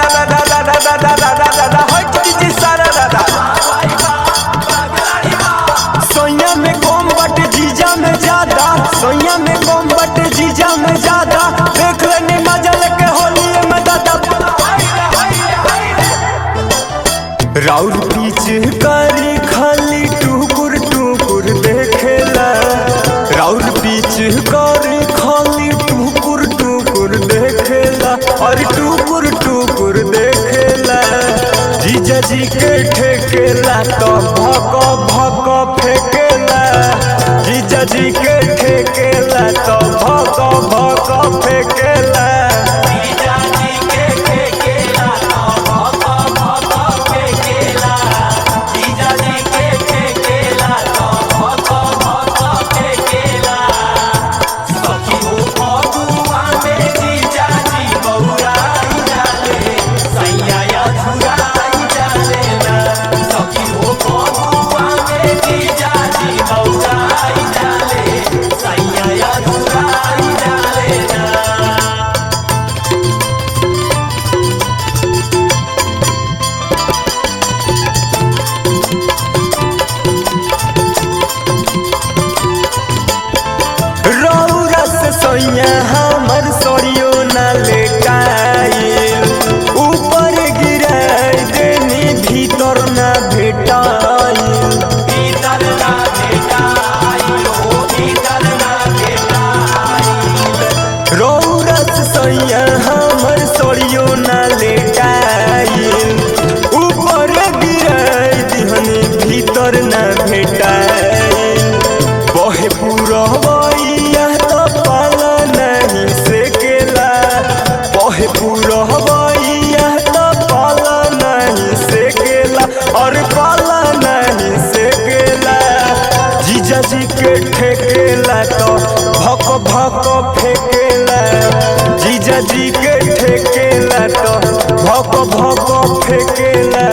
सोया में कम बट जीजा में ज्यादा सोया में कम बट जीजा में ज्यादा देख लेनी मजा लेके होली में दादा राउर पीछ करी खाली टुकुर टुकुर देखेला राउर पीछ करी खाली टुकुर टुकुर देखेला और टुकुर टुकुर देखेला जीजा जी के ठेकेला तो भक भक फेकेला जीजा जी के ठेकेला तो भक भक फेकेला रौरा से सोइया हमर सोरियो न लेटाइल ऊपर गिराई देनी भीतर न भेटाइल रौरा से सोइया हमर सोरियो न लेटाइल ऊपर गिराई दिहनी भीतर न भेटाइल बहे पुरवैया तो पाला नहीं सेकेला बहे पुरवैया तो पाला नहीं सेकेला और पाला नहीं सेकेला जीजा जी के ठेकेला तो भक भक फेकेला जीजा जी के ठेकेला तो भक भक फेकेला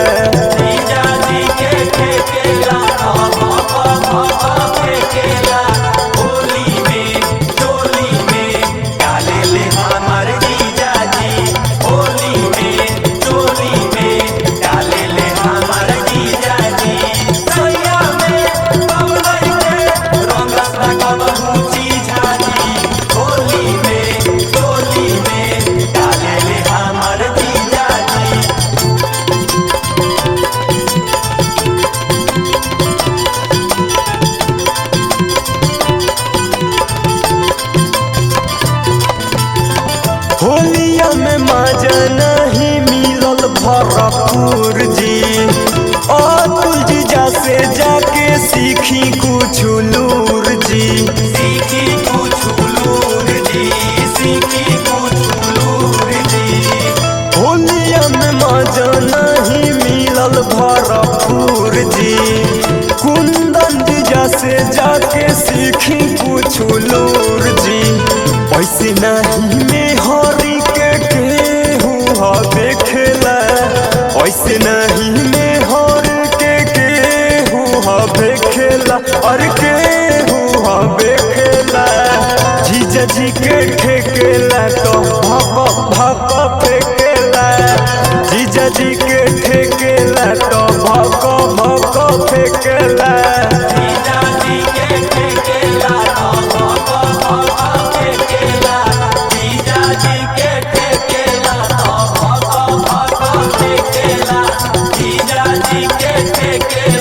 होलिया में मजा नहीं मिलल भरपूर जी अतुल जीजा से जाके सीखी कुछ लूर जी सीखी कुछ लूर जी सीखी कुछ लूर जी होलिया में मजा नहीं मिलल भरपूर जी कुंदन जीजा से जाके सीखी कुछ लूर जी ऐसे नहीं में हरी के केहू ह देखेला ऐसे नहीं में हर के केहू ह देखेला और केहू ह देखेला जीजा जी के ठेकेला तो भक भक फेकेला जीजा जी के ठेकेला तो भक भक फेकेला जीजा जी के ठेकेला तो भक भक फेकेला जीजा जी के ठेकेला तो भक भक फेकेला जीजा जी के ठेकेला